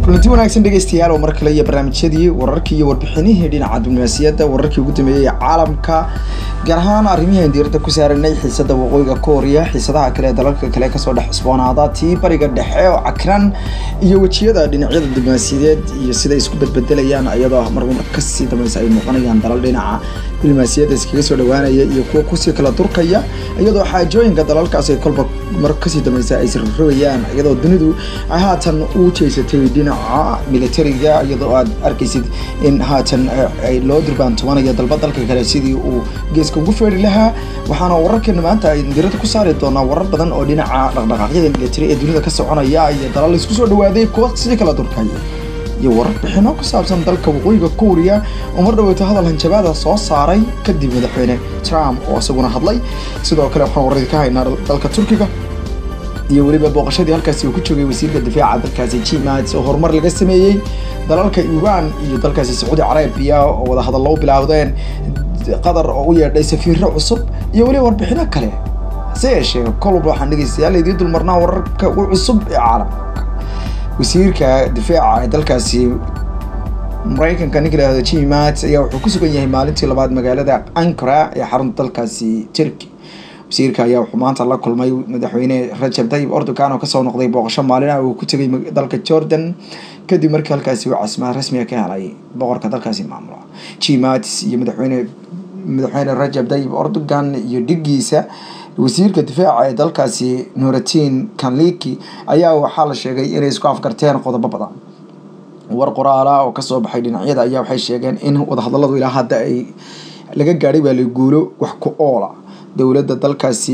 kulanti wanaagsan dhegeystayaal oo mar kale iyo barnaamijyadii wararkii iyo warbixinihii dhinaca diblomaasiyadda wararkii ugu dambeeyey ee caalamka gaar ahaan arrimihian diiradda ku saaranay xiisada waqooyiga kooriya xiisadaha kale ee dalalka kale kasoo dhex cusboonaada tii bariga dhexe oo cakran iyo wejiyada dhinacyada diblomaasiyadeed iyo siday isku bedbedelayaan iyadoo marba mar kasii dambeysa ay muuqanayaan dalal dhinaca diblomaasiyadda iskaga soo dhawaanaya iyo kuwa kusii kala durkaya iyadoo xaajooyinka dalalkaas ay kolba mar kasii dambeysa ay sirrobayaan iyadoo dunidu ay haatan u jeesatay dhinaca militariga iyadoo aad arkaysid in haatan loo durbaantumanayo dalba dalka kale sidii uu geeska ugu feeri lahaa waxaana wararkeena maanta ay diirada ku saari doonaa warar badan oo dhinaca dhaqdhaqaaqyada militari ee dunida ka soconaya iyo dalal isku soo dhawaaday kuwa sidii kala durkaya iyo warar bixino ku saabsan dalka waqooyiga kooriya oo mar dhaweyto hadal hanjabaada soo saaray kadib madaxweyne trump oo isaguna hadlay sidoo kale waxaan waradi ka haynaa dalka turkiga iyo weliba booqashadii halkaasi uu ku joogay wasiirka difaaca dalkaasi gmats oo horumar laga sameeyey dalalka iran iyo dalkaasi sacuudi carabiya oo wada hadallo u bilaawdeen qatar oo u yeedhay safiiro cusub iyo weliba warbixino kale hase yeeshee kolba waxaan dhegeystayaal idiin dulmarnaa wararka ugu cusub ee caalamka wasiirka difaaca ee dalkaasi maraykanka ninka lahahdo gmats ayaa wuxuu ku sugan yahay maalintii labaad magaalada ankara ee xarunta dalkaasi turkey wasiirka ayaa wuxuu maanta la kulmay madaxweyne rajab tayyib erdogan oo kasoo noqday booqasho maalin ah uu ku tegay dalka jordan kadib markii halkaasi uu casimaad rasmiga ka helay boqorka dalkaasi maamula gmats iyo madaxweyne madaxweyne rajab tayyib erdogan iyo dhigiisa wasiirka difaaca ee dalkaasi nuratin kanliki ayaa waxaa la sheegay inay isku afgarteen qodobo badan war qoraala oo kasoo baxay dhinacyada ayaa waxay sheegeen in wadahadaladu ilaa hadda ay laga gaadhay baa la guulo wax ku oola dowladda dalkaasi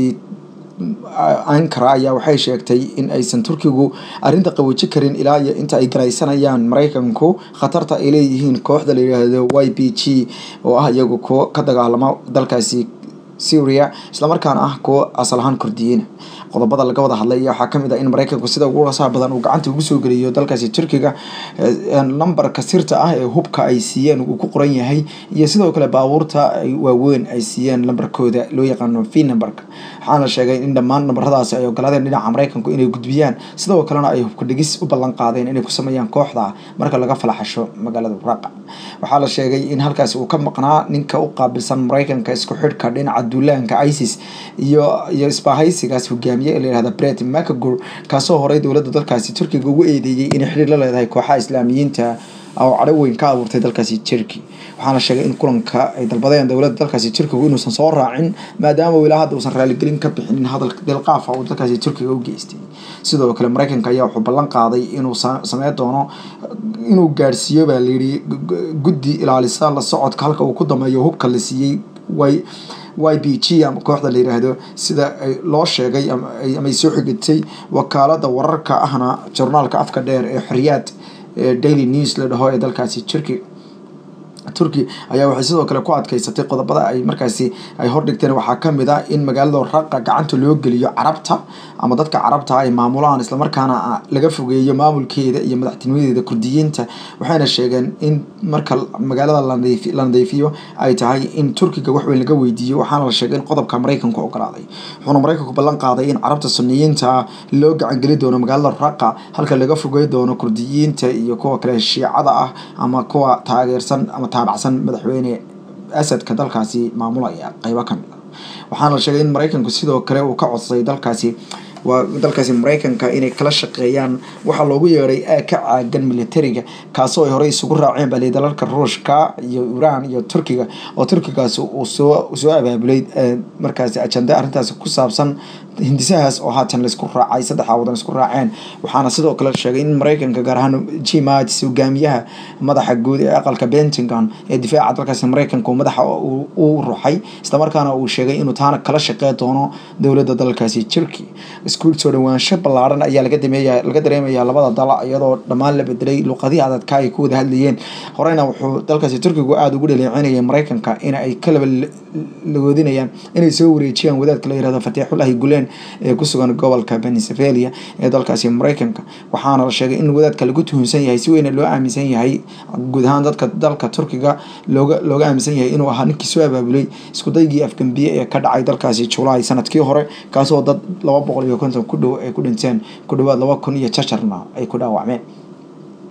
ankara ayaa waxay sheegtay in aysan turkigu arrinta qaboji karin ilaa iyo inta ay garaysanayaan maraykanku khatarta ay leeyihiin kooxda la yidhaahdo y b g oo ah iyagu kuwo ka dagaalama dalkaasi syria islamarkaana ah kuwo asal ahaan kordiyeyna qodobada laga wada hadlay ayaa waxaa kamid ah in maraykanku sida ugu rasaha badan uu gacanta ugu soo geliyo dalkaasi turkiga lambarka sirta ah ee hubka ay siiyeen uu ku qoran yahay iyo sidoo kale baabuurta waaweyn ay siiyeen lambarkooda loo yaqaano v numberka waxaana sheegay in dhammaan nambaradaasi ay ogolaadeen dhinaca maraykanku inay gudbiyaan sidoo kalena ay hubka dhigis u ballan qaadeen inay ku sameeyaan kooxda marka laga falaxasho magaalada raqa waxaa la sheegay in halkaasi uu ka maqnaa ninka u qaabilsan maraykanka isku xidhka dhinaca duulaanka isis iyo iyo isbaahaysigaas hogaamiye ee layihahda bret macagor kaasoo horay dowladda dalkaasi turkiga ugu eedeeyey inay xiriir la leedahay kooxaha islaamiyiinta oo cadho weyn ka abuurtay dalkaasi turkey waxaana sheegay in kulanka ay dalbadeen dowladda dalkaasi turkigu inuusan soo raacin maadaama ilaa hadda uusan raaligelin ka bixinin hadal delqaafa uu dalkaasi turkiga u geystay sidoo kale maraykanka ayaa wuxuu ballan qaaday inuu sameyn doono inuu gaadhsiiyo baa layidhi guddi ilaalisa la socodka halka uu ku dameeyo hubka la siiyey way y b g ama kooxda la yiraahdo sida loo sheegay ama ay soo xigatay wakaalada wararka ahna jornaalka afka dheer ee xoriyaad daily news la dhaho ee dalkaasi turkey turkey ayaa waxay sidoo kale ku adkeysatay qodobada ay markaasi ay hordhigteen waxaa kamid ah in magaalada raqa gacanta loo geliyo carabta ama dadka carabta ay maamulaan islamarkaana laga fogeeyo maamulkeeda iyo madaxtinimadeeda kurdiyiinta waxayna sheegeen in marka magaalada la nadiifiyo ay tahay in turkiga waxweyn laga weydiiyo waxaana la sheegay in qodobka maraykanku ogolaaday wuxuuna maraykanku ballan qaaday in carabta suniyiinta loo gacangeli doono magaalada raqa halka laga fogey doono kurdiyiinta iyo kuwa kale shiicada ah ama kuwa taageersan ama taabacsan madaxweyne asadka dalkaasi maamulaya qeybo kamid ah waxaana la sheegay in maraykanku sidoo kale uu ka codsaday dalkaasi waa dalkaasi maraykanka inay kala shaqeeyaan waxaa loogu yeedhay ka caagan militariga kaasoo ay horey isugu raaceen bali dalalka ruushka iyo iran iyo turkiga oo turkigaasi uu soo soo abaabulay markaasi ajanda arrintaasi ku saabsan hindisahaas oo haatan laisku raacay saddexdaa wadan isku raaceen waxaana sidoo kale sheegay in maraykanka gaar ahaan gmats hogaamiyaha madaxa guud ee aqalka bentagon ee difaaca dalkaasi maraykanka uu madaxa u ruxay islamarkaana uu sheegay inuu taana kala shaqey doono dowladda dalkaasi turkey isku soo dhawaansho ballaaran ayaa laga dameeya laga dareemayaa labada dal iyadoo dhammaan la bedelay luqadihii adadka ay ku wada hadlayeen horeyna wuxuu dalkaasi turkigu aada ugu dhaleecinayay maraykanka in ay kalaba lagoodinayaan inay soo wareejiyaan wadaadka la yirahdo fatiixulahi guleen ee ku sugan gobolka pennsylvania ee dalkaasi maraykanka waxaana la sheegay in wadaadka lagu tuhunsan yahay si weyna loo aaminsan yahay guud ahaan dadka dalka turkiga looga looga aaminsan yahay inuu ahaa ninkii soo abaabulay iskudaygii afgambiye ee ka dhacay dalkaasi julaay sanadkii hore kaasoo dad laba boqol iyo konton ku dhow ay ku dhinteen ku dhawaad laba kun iyo jajarna ay ku dhaawacmeen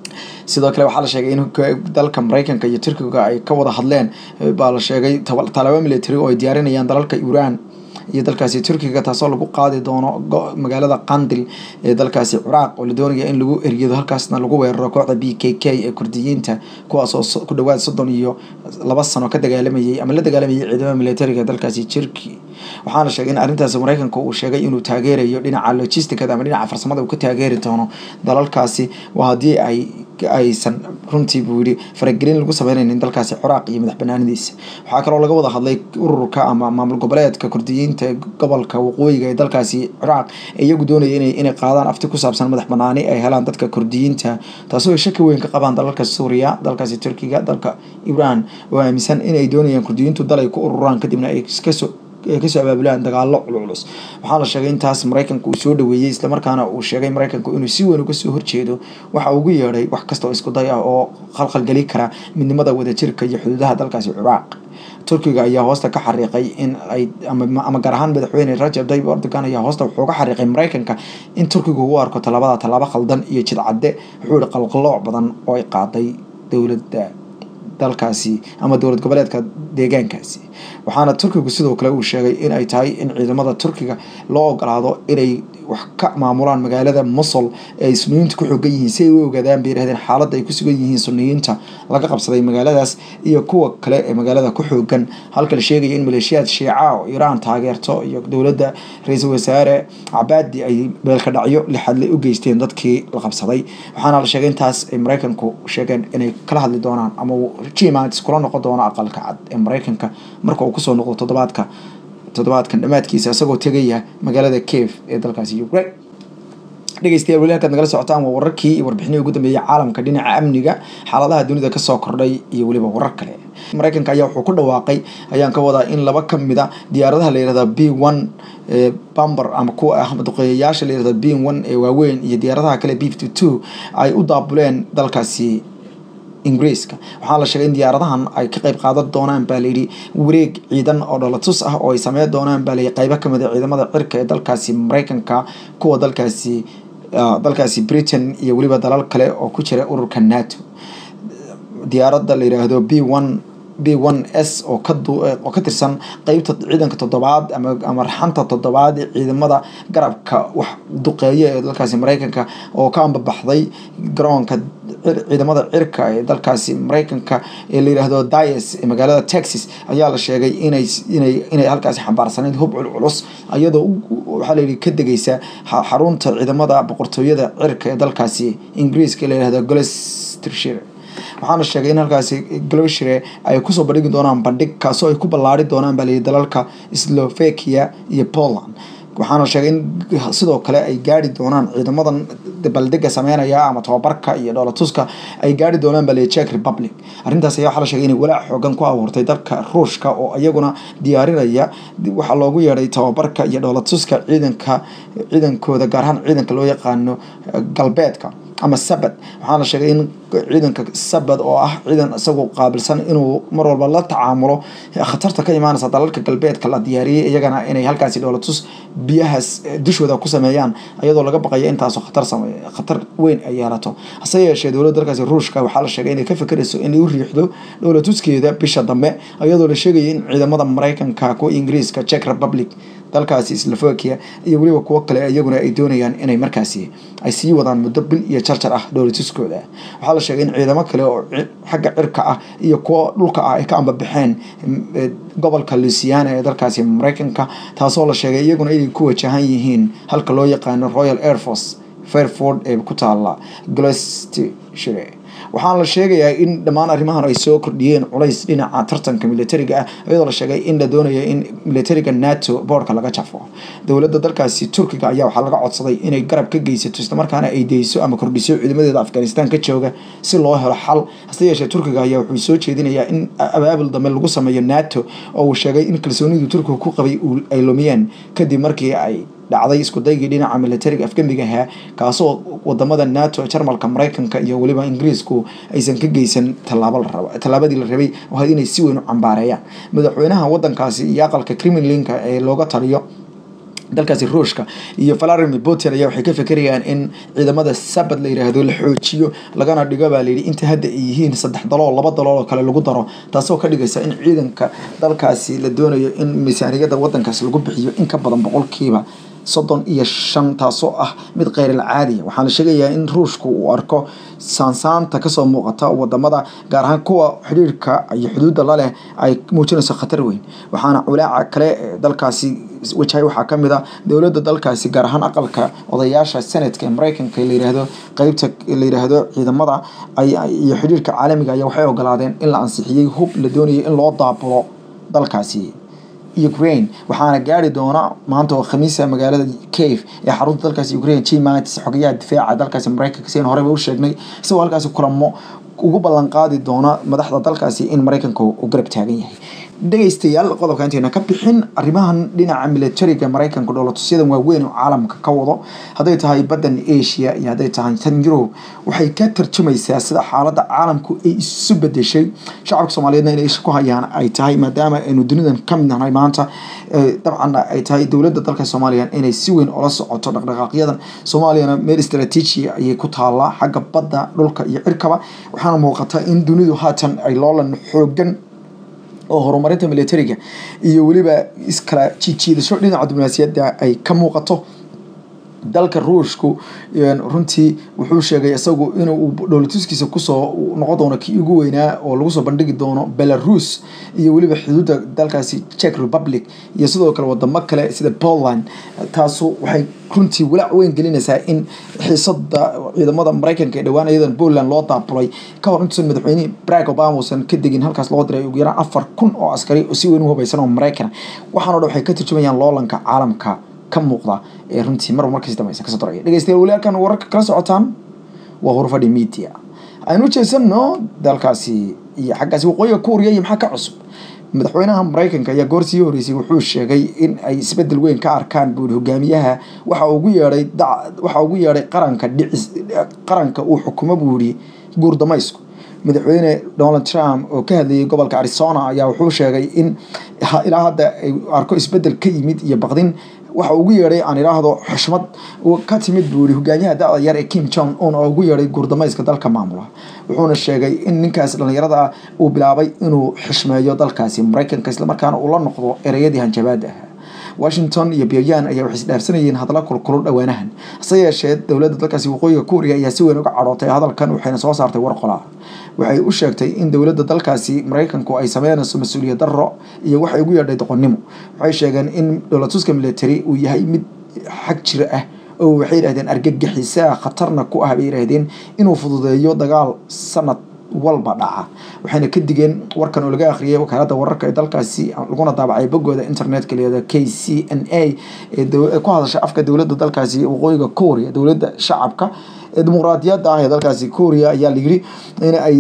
sidoo kale waxaa la sheegay in dalka mareykanka iyo turkiga ay ka wada hadleen baa la sheegay talaabo military oo ay diyaarinayaan dalalka iran iyo dalkaasi turkiga taasoo lagu qaadi doono magaalada qandil ee dalkaasi ciraaq oo la doonaya in lagu eryado halkaasna lagu weeraro kooxda b k k ee kurdiyiinta kuwaasoo ku dhawaad soddon iyo laba sano ka dagaalamayay ama la dagaalamayay ciidamada militariga dalkaasi turki waxaana sheegay in arrintaasi mareykanka uu sheegay inuu taageerayo dhinaca logisticada ama dhinaca farsamada uu ka taageeri doono dalalkaasi waa haddii ay aysan runtii buu yihi faragelin lagu sameynaynin dalkaasi ciraaq iyo madax banaanidiisa waxaa kaloo laga wada hadlay ururka ama maamul goboleedka kurdiyiinta ee gobolka waqooyiga ee dalkaasi ciraaq ee iyagu doonaya inay inay qaadaan afti ku saabsan madax banaani ay helaan dadka kurdiyiinta taasoo ay shaki weyn ka qabaan dalalka suuriya dalkaasi turkiga dalka iran oo aaminsan inay doonayaan kurdiyiintu dal ay ku ururaan kadibna ay iskasoo ay kasoo abaabulaan dagaalo culculus waxaa la sheegay intaas mareykanka uu soo dhaweeyey islamarkaana uu sheegay mareykanku inuu si weyn uga soo horjeedo waxa ugu yeedhay wax kasta oo isku day ah oo khalkhalgeli kara midnimada wadajirka iyo xuduudaha dalkaasi ciraaq turkiga ayaa hoosta ka xariiqay in ay ama gaar ahaan madaxweyne rajab tayyib erdogan ayaa hoosta wuxuu ka xariiqay mareykanka in turkiga u arko tallaabada tallaabo khaldan iyo jidcadde wuxuu yihi qalqalooc badan oo ay qaaday dowladda dalkaasi ama dowlad goboleedka deegaankaasi waxaana turkigu sidoo kale uu sheegay in ay tahay in ciidamada turkiga loo ogolaado inay wax ka maamulaan magaalada mosul ee ay suniyiinta ku xoogan yihiin si ay u ogaadaan bay yihahdeen xaaladda ay ku sugan yihiin suniyiinta laga qabsaday magaaladaas iyo kuwa kale ee magaalada ku xoogan halka la sheegaya in maleeshiyaad shiica oo iiraan taageerto iyo dowladda ra-iisul wasaare cabaadi ay beelka dhacyo lixadle u geysteen dadkii la qabsaday waxaana la sheegay intaas ay mareykanku sheegeen inay kala hadli doonaan ama jimaats kula noqon doono aqalka cad ee mareykanka marka uu kusoo noqdo toddobaadka toddobaadkan dhammaadkiisa isagoo tegaya magaalada cave ee dalkaasi ukraine dhegeystayaal weli halkaad nagala socotaan waa wararkii iyo warbixinihii ugu dambeeyay caalamka dhinaca amniga xaaladaha dunida kasoo kordhay iyo weliba warar kale mareykanka ayaa wuxuu ku dhawaaqay ayaan ka wadaa in laba ka mid a diyaaradaha la yihahda b one bamber ama kuwa ah duqeeyayaasha la yihahda b one ee waaweyn iyo diyaaradaha kale b fifty two ay u daabuleen dalkaasi ingiriiska waxaa la sheegay in diyaaradahan ay ka qeyb qaadan doonaan baa layidhi wareeg ciidan oo dholatus ah oo ay sameyn doonaan baa layidhi qeybo kamid a ciidamada cirka ee dalkaasi mareykanka kuwa dalkaasi dalkaasi britain iyo weliba dalal kale oo ku jira ururka nato diyaaradda la yiraahdo b one b one s oo kaoo ka tirsan qeybta ciidanka toddobaad ama ama raxanta toddobaad ee ciidamada garabka wax duqeeya ee dalkaasi mareykanka oo ka ambabaxday garoonka ciidamada cirka ee dalkaasi mareykanka ee la yiraahdo dias ee magaalada texas ayaa la sheegay inay inay inay halkaasi xambaarsaneyd hub culculus iyadoo waxaa layidhi ka degeysa xarunta ciidamada boqortooyada cirka ee dalkaasi ingiriiska la yirahdo gloucestershire waxaana sheegay in halkaasi glowshire ay kusoo bandhigi doonaan bandhig kaasoo ay ku ballaari doonaan baa layidhi dalalka slovakia iyo poland waxaana sheegay in sidoo kale ay gaari doonaan ciidamadan baldega sameynaya ama tababarka iyo dhoolatuska ay gaari doonaan baa layidhi czech republic arrintaas ayaa waxaa la sheegay inay walaac xoogan ku abuurtay dalka ruushka oo iyaguna diyaarinaya waxaa loogu yeedhay tababarka iyo dhoolatuska ciidanka ciidankooda gaar ahaan ciidanka loo yaqaano galbeedka ama sabad waxaana sheegay in ciidanka sabad oo ah ciidan isagu qaabilsan inuu mar walba la tacaamulo khatarta ka imaanaysa dalalka galbeedka la diyaariyey iyagana inay halkaasi dhoolatus biyahaas dushooda ku sameeyaan iyadoo laga baqaya intaasoo khatar sameey khatar weyn ay yeelato hase yeeshee dowladda dalkaasi ruushka waxaa la sheegay inay ka fekerayso inay u riixdo dhoolatuskeeda bisha dambe iyadoo la sheegaya in ciidamada mareykanka kuwa ingiriiska czech republic dalkaasi slovakia iyo weliba kuwo kale iyaguna ay doonayaan inay markaasi ay sii wadaan muddo bil iyo jarjar ah dhoolatuskooda waxaa la sheegay in ciidamo kale oo xagga cirka ah iyo kuwo dhulka ah ay ka ambabaxeen gobolka lusiana ee dalkaasi mareykanka taasoo la sheegay iyaguna inay ku wajahan yihiin halka loo yaqaano royal air force fairford ee ku taala gloucestershire waxaana la sheegayaa in dhammaan arrimahan ay soo kordhiyeen culays dhinaca tartanka militariga ah iyadoo la sheegay in la doonayo in militariga nato boorka laga jafo dowladda dalkaasi turkiga ayaa waxaa laga codsaday inay garab ka geysato islamarkaana ay deyso ama kordhiso ciidamadeeda afghanistan ka jooga si loo helo xal hase yeeshee turkiga ayaa wuxuu soo jeedinayaa in abaabul dambe lagu sameeyo nato oo uu sheegay in kalsoonidii turkiga ku qabay ay lumiyeen kadib markii ay dhacday isku daygii dhinaca militariga afgembiga ahaa kaasoo wadamada nato jarmalka mareykanka iyo weliba ingiriisku aysan ka geysan tallaabo la rabo tallaabadii la rabay oo had inay si weyn u cambaareeyaan madaxweynaha wadankaasi iyo aqalka kremlinka ee looga taliyo dalkaasi ruushka iyo valadimir putin ayaa waxay ka fekerayaan in ciidamada sabad la yiraahdo la xoojiyo lagana dhigo baa layidhi inta hadda ay yihiin saddex dalool laba dalool oo kale lagu daro taasoo ka dhigaysa in ciidanka dalkaasi la doonayo in miisaaniyada wadankaasi lagu bixiyo in ka badan boqolkiiba soddon iyo shan taasoo ah mid kheyral caadiya waxaana sheegayaa in ruushku uu arko saansaanta kasoo muuqata wadamada gaar ahaan kuwa xidhiirka iyo xuduudda laleh ay muujinayso khatar weyn waxaana culaaca kale dalkaasi wajahay waxaa kamid a dowladda dalkaasi gaar ahaan aqalka odayaasha senatka ee mareykanka la yiraahdo qeybta la yiraahdo ciidamada iyo xidhiirka caalamiga ayaa waxay ogolaadeen in la ansixiyey hub la doonayay in loo daabulo dalkaasi ukraine waxaana gaari doona maanta oo khamiisa magaalada cave ee xarunta dalkaasi ukraine j matis xogayaha difaaca dalkaasi mareykanka sian horeba u sheegnay isagoo halkaasi kulamo ugu ballan qaadi doona madaxda dalkaasi in mareykanka uu garab taagan yahay dhegeystayaal qodobka intayna ka bixin arrimahan dhinaca militariga mareykanka dhoolatusyadan waaweyn oo caalamka ka wado hadday tahay baddan asia iyo hadday tahay tan yurub waxay ka tarjumaysaa sida xaaladda caalamku ay isu bedeshay shacabka soomaaliyeedna inay isha ku hayaan ay tahay maadaama aynu dunidan ka mid nahay maanta dabcanna ay tahay dowladda dalka soomaaliya inay si weyn ola socoto dhaqdhaqaaqyadan soomaaliyana meel istraatiiji ayay ku taallaa xagga badda dhulka iyo cirkaba waxaana muuqata in dunidu haatan ay loolan xoogan oo horumarinta militariga iyo weliba iskala jijiidasho dhinaca diblomaasiyadda ay ka muuqato dalka ruushku runtii wuxuu sheegay isagu inuu dhoolatuskiisa kusoo noqon doono kii ugu weynaa oo lagu soo bandhigi doono belarus iyo weliba xuduudda dalkaasi czech republic iyo sidoo kale wadamo kale sida poland taasu waxay runtii walaac weyn gelinaysaa in xiisada ciidamada mareykanka ee dhowaan iyadan poland loo daabulay ka hor intuusan madaxweyne barack obama uusan ka degin halkaas loo diray ugu yaraan afar kun oo askari oo si weyn u hubaysan oo mareykan waxaano dhan waxay ka turjumayaan loolanka caalamka ka muuqda ee runtii marba markasi dambaysa kasoo daraya dhegeystayaal weli halkan wararka kala socotaan waa hurfadhi media aynu jeesano dalkaasi iyo xaggaasi waqooyiga kuuriya iyo maxaa ka cusub madaxweynaha mareykanka ayaa goor sii horeysay wuxuu sheegay in ay isbedel weyn ka arkaan buuri hogaamiyaha waxa ugu yeedhay waxa ugu yeedhay qaranka dhicis qaranka uu xukumo buuri guurdamaysku madaxweyne donald trump oo ka hadlayay gobolka arizona ayaa wuxuu sheegay in ilaa hadda ay arko isbedel ka yimid iyo baqdin waxa ugu yeedhay aan idhaahdo xushmad ka timid buu yihi hogaamiyaha da-da yar ee kim jong un oo ugu yeedhay guurdamayska dalka maamula wuxuuna sheegay in ninkaas dhallinyarada ah uu bilaabay inuu xishmeeyo dalkaasi mareykanka islamarkaana uu la noqdo ereyadii hanjabaada ahaa washington iyo pyongyang ayaa waxay isdhaarsanayeen hadalla kulkulul dhowaanahan hase yeeshee dowladda dalkaasi waqooyiga kuuriya ayaa si weyn uga cadhootay hadalkan waxayna soo saartay war qolaa waxay u sheegtay in dowladda dalkaasi mareykanku ay sameynayso mas-uuliyad darro iyo waxay ugu yeedhay doqonnimo waxay sheegeen in dholatuska military uu yahay mid xag jira ah oo waxay yidhahdeen argagixisaa khatarna ku ah bay yidhaahdeen inuu fududeeyo dagaal sanad walba dhaca waxayna ka digeen warkan oo laga akhriyay wakaalada wararka ee dalkaasi laguna daabacay bogooda internetka leeda k c n a ee ku hadasha afka dowladda dalkaasi waqooyiga korea dowladda shacabka ee dimuqraadiyadda ah ee dalkaasi korea ayaa layidhi in ay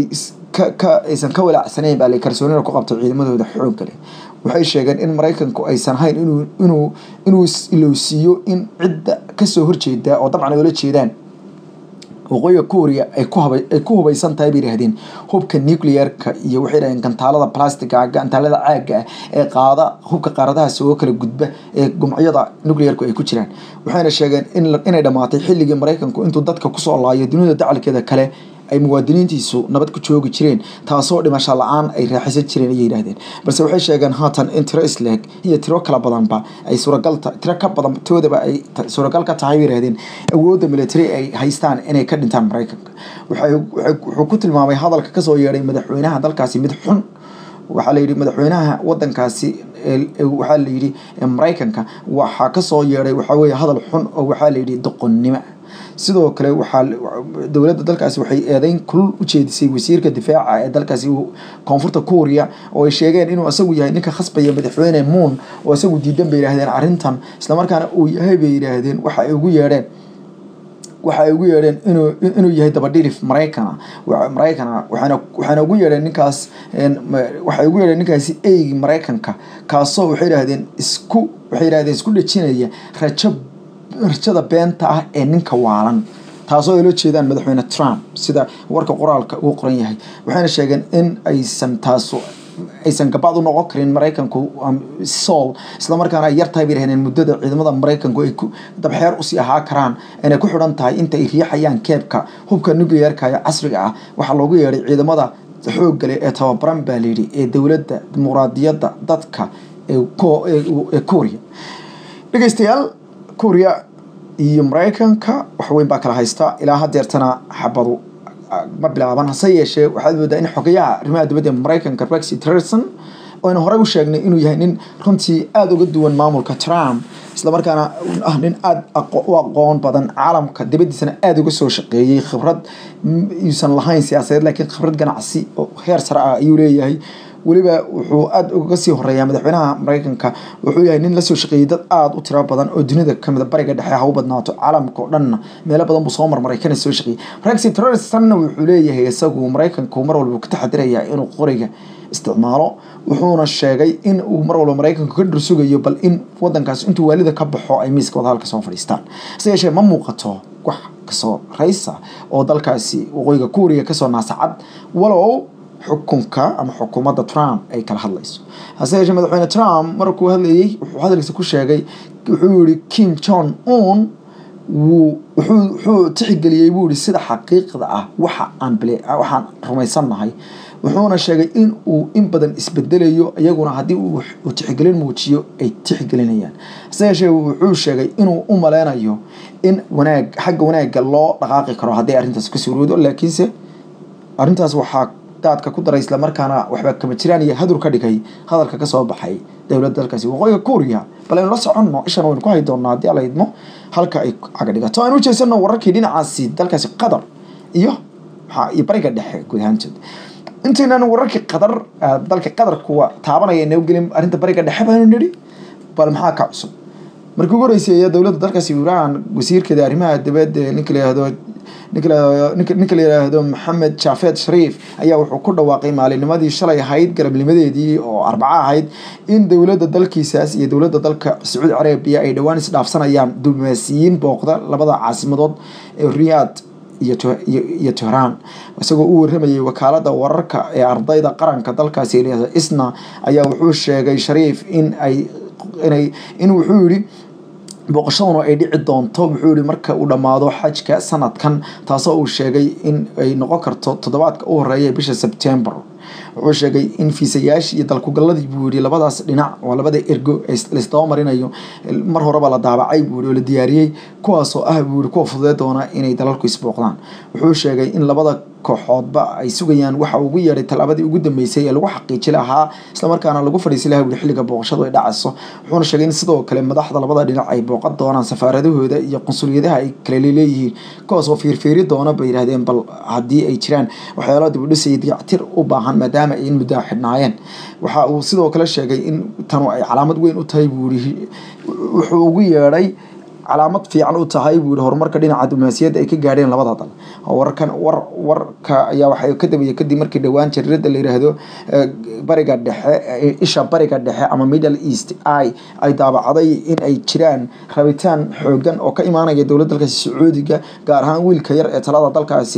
aysan ka walaacsanayn baa la kalsoonina ku qabtay ciidamadooda xoogga leh waxay sheegeen in mareykanku aysan hayn inuu inuu inuu ilowsiiyo in cidda kasoo horjeeda oo dabcan ay ula jeedaan waqooyiga kuuriya ay ku haba ay ku hubaysan tahay bay yidhahdeen hubka nuclearka iyo waxay yidhahdeen gantaalada plastiga gantaalada caaga ah ee qaada hubka qaaradahaas oo kala gudba ee gumcyada nuclearku ay ku jiraan waxayna sheegeen in inay dhammaatay xilligii mareykanku intuu dadka kusoo laayo dunida dacalkeeda kale ay muwaadiniintiisu nabad ku joogi jireen taasoo dhimasho la-aan ay raaxaysan jireen ayay yidhahdeen balse waxay sheegeen haatan in tiro isleeg iyo tiro kala badanba ay suuragalta tiro ka badan toodaba ay suuragal ka tahay bay yidhahdeen awoodda military ay haystaan inay ka dhintaan mareykanka waxay wuxuu ku tilmaamay hadalka kasoo yeedhay madaxweynaha dalkaasi mid xun waxaa la yidhi madaxweynaha wadankaasi waxaa la yidhi mareykanka waxaa kasoo yeedhay waxaa weeye hadal xun oo waxaa la yidhi doqonnimo sidoo kale waxaa dowladda dalkaasi waxay eedeyn kulul u jeedisay wasiirka difaaca ee dalkaasi koonfurta kuuriya oo ay sheegeen inuu isagu yahay ninka khasbaya madaxweyne moon oo isagu diidan bay yidhaahdeen arrintan islamarkaana uu yahay bay yidhaahdeen waxa ay ugu yeedheen waxa ay ugu yeedheen inuu inuu yahay dabadhilif maraykana maraykana waxaana waxaana ugu yeedheen ninkaas waxay ugu yeedheen ninkaasi eygi maraykanka kaasoo waxay yidhaahdeen isku waxay yidhahdeen isku dhejinaya rajo rajada beenta ah ee ninka waalan taasoo ay la jeedaan madaxweyne trump sida warka qoraalka uu qoran yahay waxayna sheegeen in aysan taasu aysan gabaad u noqon karin maraykanku sool islamarkaana ay yartahay bay rahdeen muddada ciidamada maraykanku ay ku dabxeer usii ahaa karaan inay ku xidhan tahay inta ay riixayaan keebka hubka nuclearka ee casriga ah waxaa loogu yeedhay ciidamada xoogga leh ee tababaran baa layidhi ee dowladda dimuqraadiyadda dadka ee korea dhegeystayaal korea iyo maraykanka waxweyn baa kala haysta ilaa hadeertana xabadu ma bilaaban hase yeeshee waxaad moodaa in xogayaha arrimaha dibadda ee maraykanka rexi tillerson oynu horey u sheegnay inuu yahay nin runtii aada uga duwan maamulka trump islamarkaana ah nin aada u aqoon badan caalamka dibaddiisana aada uga soo shaqeeyey khibrad yuusan lahayn siyaasadeed laakiin khibrad ganacsi oo heer sare ah ayuu leeyahay weliba wuxuu aada uga sii horeeyaa madaxweynaha maraykanka wuxuu yahay nin lasoo shaqeeyey dad aada u tiro badan oo dunida kamida bariga dhexe ha u badnaato caalamka oo dhanna meelo badan buu soo marmaray kana soo shaqeeyey rexi terroristanna wuxuu leeyahay isagu maraykanku mar walba ka taxadirayaa inuu qoriga isticmaalo wuxuuna sheegay in uu mar walba maraykanku ka dhursugayo bal in wadankaas intuu waalida ka baxo ay miiska wadahadalka soo fadhiistaan hase yeeshee ma muuqato wax kasoo raysa oo dalkaasi waqooyiga kuuriya kasoo naasacad walow xukunka ama xukuumadda trump ay kala hadlayso hase yeeshee madaxweyne trump markuu hadlayey wuxuu hadalkiisa ku sheegay wuxuu yihi kim jong un wuu wuxuu wuxuu tixgeliyey buu yihi sida xaqiiqda ah waxa aan bile waxaan rumaysannahay wuxuuna sheegay in uu in badan isbedelayo iyaguna haddii uu tixgelin muujiyo ay tixgelinayaan hase yeeshee wuxuu sheegay inuu u maleynayo in wanaag xagga wanaagga loo dhaqaaqi karo haddii arrintaas ka suuroodo laakiinse arrintaas waxaa daadka ku daray islamarkaana waxba kama jiraan iyo hadur ka dhigay hadalka kasoo baxay dowladda dalkaasi waqooyiga kuuriya bal aynu la soconno ishan waynu ku hay doonaa haddii ala idmo halka ay caga dhigato aynu ujeedsano wararkii dhinacaasi dalkaasi qatar iyo maxaa iyo bariga dhexe guud ahaantood intaynan wararkii qatar dalka qatar kuwa taabanaya inoo gelin arrinta bariga dhexe baynu nidhi bal maxaa ka cusub markii ugu horeysay ayaa dowladda dalkaasi iiraan wasiirkeeda arrimaha dibadda ninka la yihahdo ninka la yidhaahdo maxamed jaafeed shariif ayaa wuxuu ku dhawaaqay maalinimadii shalay ahayd garabnimadeedii oo arbaco ahayd in dowladda dalkiisaas iyo dowladda dalka sacuudi carabiya ay dhowaan isdhaafsanayaan diblomaasiyiin booqda labada caasimadood ee riyaad iyo tehraan isagoo u waramayay wakaalada wararka ee ardayda qaranka dalkaasi isna ayaa wuxuu sheegay shariif in ay inay in wuxuu yihi booqashaduna ay dhici doonto wuxuu yihi marka uu dhammaado xajka sanadkan taasoo uu sheegay in ay noqon karto toddobaadka u horeeya bisha sebtembar wuxuu sheegay in fiisayaashii iyo dalkugalladii buu yihi labadaas dhinac oo labada ergo laisdaba marinayo mar horeba la daabacay buu yihi oo la diyaariyey kuwaasoo ah buu yihi kuwa fududee doona inay dalalku isbooqdaan wuxuu sheegay in labada kooxoodba ay sugayaan waxa ugu yeedhay tallaabadii ugu dambeysay ee lagu xaqiiji lahaa islamarkaana lagu fadhiisi lahaa wuli xilliga booqashadu ay dhacayso wuxuuna sheegay in sidoo kale madaxda labada dhinac ay booqan doonaan safaaradahooda iyo qunsuliyadaha ay kale leeyihiin kuwaas oo fiirfiiri doona bay yidhahdeen bal haddii ay jiraan waxyaalo dibudhisay dayactir u baahan maadaama ay in muddaa xidhnaayeen waxa uu sidoo kale sheegay in tanu ay calaamad weyn u tahay buu yihi wuxuu ugu yeedhay calaamad fiican u tahay buu yihi horumarka dhinaca diblomaasiyadda ay ka gaadheen labada dal warkan war warka ayaa waxay ka dambeeyey kadib markii dhowaan jariirada la yiraahdo bariga dhexe isha bariga dhexe ama middle east i ay daabacday in ay jiraan rabitaan xoogan oo ka imaanaya dowladda dalkaasi sacuudiga gaar ahaan wiilka yar ee talada dalkaasi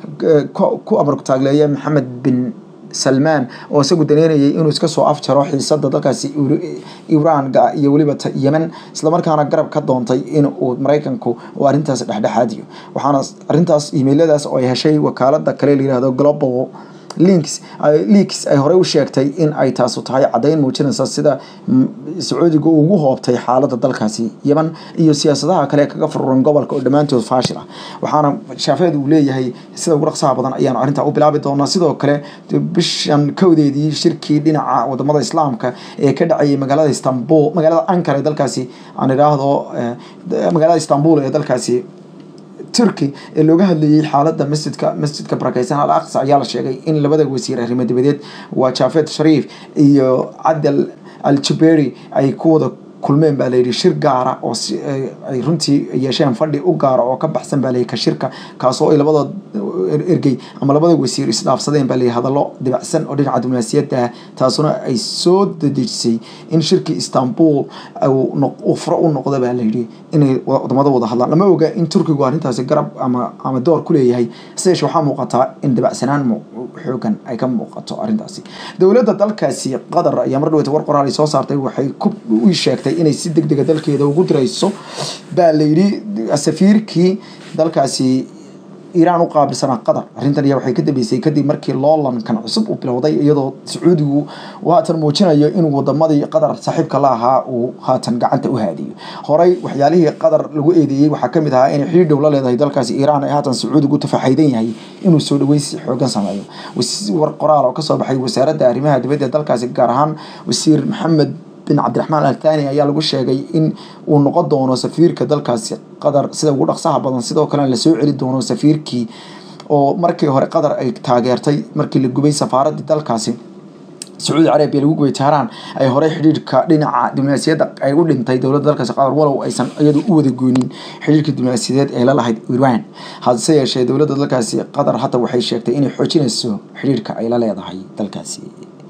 ku amarku taagleeya maxamed bin salmaan oo isagu daneynayay inuu iska soo afjaro xiisada dalkaasi iiraan iyo weliba yemen islamarkaana garab ka doontay in uu maraykanku uu arrintaas dhexdhexaadiyo waxaana arrintaas imailadaas oo ay heshay wakaalada kale la yihahdo global links leaks ay horey u sheegtay in ay taasu tahay caddayn muujinaysa sida sacuudiga ugu hoobtay xaaladda dalkaasi yeman iyo siyaasadaha kale kaga fururan gobolka oo dhammaantood faashil ah waxaana shaafeed uu leeyahay sida ugu dhaqsaha badan ayaanu arrintaa u bilaabi doonaa sidoo kale bishan kowdeedii shirkii dhinaca wadamada islaamka ee ka dhacayay magaalada istanbul magaalada ankara ee dalkaasi aan idhaahdo magaalada istanbul ee dalkaasi turkey ee looga hadlayay xaaladda masjidka masjidka barakeysan al aqsa ayaa la sheegay in labada wasiir arrimo dibadeed waa jaafed shariif iyo cadal al jaberi ay ku wada kulmeen baa layidhi shir gaara oo ay runtii yeesheen fadhi u gaara oo ka baxsan baa layidhi ka shirka kaasoo ay labada ergey ama labada wasiir isdhaafsadeen baa layidhi hadallo dibacsan oo dhinaca diblomaasiyadda ah taasuna ay soo dedejisay in shirkii istanbul uu furo u noqdo baa layidhi inay wadamada wada hadlaan lama oga in turkigu arrintaasi garab ama ama door ku leeyahay hase yeeshee waxaa muuqataa in dibacsanaan xoogan ay ka muuqato arrintaasi dowladda dalkaasi qatar ayaa mar dhaweyta war qoraal ay soo saartay waxay ku u sheegtay inay si deg dega dalkeeda ugu dirayso baa la yidhi safiirkii dalkaasi iiraan u qaabilsanaa qatar arrintan ayaa waxay ka dambeysay kadib markii loolankan cusub uu bilowday iyadoo sacuudigu uu haatan muujinayo inuu wadamadii qatar saaxiibka la ahaa uu haatan gacanta u haadiyo horey waxyaalihii qatar lagu eedeeyey waxaa kamid ahaa inay xidhiir dhow la leedahay dalkaasi iiraan ee haatan sacuudigu tafaxaydan yahay inuu soo dhaweysi xoogan sameeyo war qoraal oo kasoo baxay wasaaradda arrimaha dibadda ee dalkaasi gaar ahaan wasiir maxamed bin cabdiraxmaan althani ayaa lagu sheegay in uu noqon doono safiirka dalkaasi qatar sida ugu dhaqsaha badan sidoo kalena lasoo celi doono safiirkii oo markii hore qatar ay taageertay markii la gubay safaaradii dalkaasi sacuudi carabiya lagu gubay tehraan ay horey xidhiirka dhinaca diblomaasiyadda ay u dhintay dowladda dalkaasi qatar walow aysan iyadu u wada goonin xidhiirka diblomaasiyadeed ee la lahayd iran hase yeeshee dowladda dalkaasi qatar hadda waxay sheegtay inay xoojinayso xidhiirka ay la leedahay dalkaasi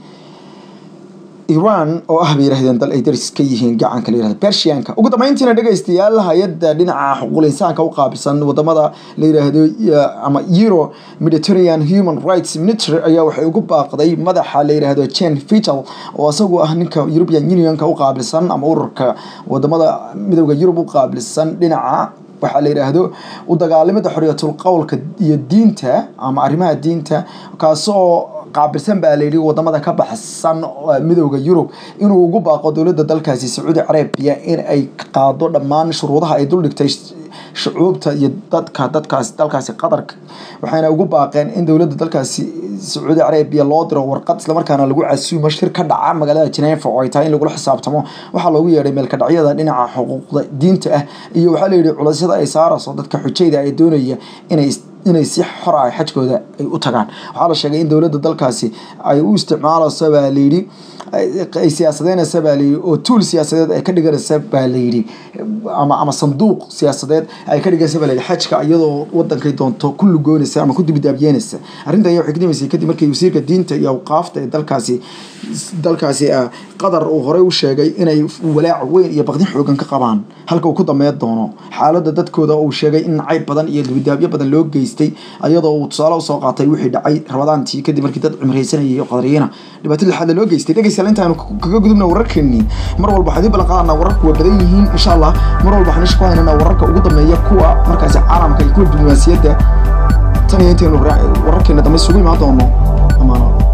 iran oo ah bay yirahdeen dal ay daris ka yihiin gacanka la yirahdo bershianka ugu dambeyntiina dhegaystayaal hay-adda dhinaca xuquuqul insaanka u qaabilsan wadamada la yiraahdo ama euro mediterranean human rights ministry ayaa waxay ugu baaqday madaxa la yiraahdo jen vital oo isagu ah ninka european unionka u qaabilsan ama ururka wadamada midooda yurub u qaabilsan dhinaca waxaa la yidhaahdo u dagaalamada xorriyatul qowlka iyo diinta ama arrimaha diinta kaasoo qaabilsan baa layidhi wadamada ka baxsan midooda yurub inuu ugu baaqo dowladda dalkaasi sacuudi carabiya in ay qaado dhammaan shuruudaha ay duldhigtay shucuubta iyo dadka dadkaas dalkaasi qatarka waxayna ugu baaqeen in dowladda dalkaasi sacuudi carabiya loo diro warqad islamarkaana lagu casuumo shir ka dhaca magaalada jeneefa oo ay tahay in lagula xisaabtamo waxaa loogu yeedhay meelkadhacyada dhinaca xuquuqda diinta ah iyo waxaa layidhi culaysyada ay saarayso dadka xujayda ay doonaya inay inay si xor ah xajkooda ay u tagaan waxaa la sheegay in dowladda dalkaasi ay u isticmaalayso baa layidhi ay siyaasadeynaysa baa layidhi oo tuul siyaasadeed ay ka dhiganaysa baa layidhi ama ama sanduuq siyaasadeed ay ka dhiganaysa baa layidhi xajka iyadoo wadankay doonto ku lugoonaysa ama ku dibidaabiyeynaysa arrintan ayaa waxay ka dambeysay kadib markii wasiirka diinta iyo awqaafta ee dalkaasi dalkaasi qatar uu horey u sheegay inay walaac weyn iyo baqdin xoogan ka qabaan halka uu ku dameyn doono xaaladda dadkooda uu sheegay in nacayb badan iyo dibidaabyo badan loo geystay iyadoo uu tusaale usoo qaatay wixii dhacay rabadaantii kadib markii dad cimraysanayay qadariyana dhibaato lixaad loo geystay dhegaystayaal intaanu kaga gudubna wararkeenii mar walba waxaan idin ballan qaadanaa wararku waa badan yihiin insha allah mar walba waxaan isha ku haynanaa wararka ugu dambeeya kuwa markaasi caalamka iyo kuwa diblomaasiyadda tan iyo intaynu wararkeena dambe isugu imaan doono amaano